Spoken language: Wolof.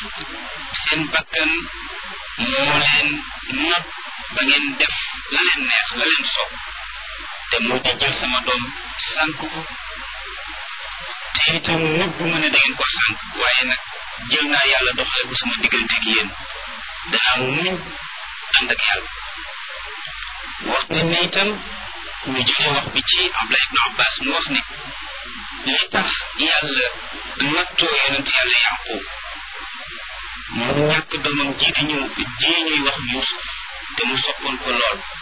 seen bakkan moo leen not ba ngeen def la leen neex la leen sopp te moo di jël sama doom sànk ko te itam nëbbu ma ne da ngeen ko sànk waaye nag jël naa yàlla doxale ko sama diggante ak yéen danaa muñ ànd ak yàlla wax ne ne itam ñu jëlee wax bi ci Abdullah ibn Abbas mu wax ne li tax yàlla nattoo yonent yàlla Yaqub mu ñàkk doomam ji di ñëw ji ñuy wax Yuusuf te mu soppoon ko lool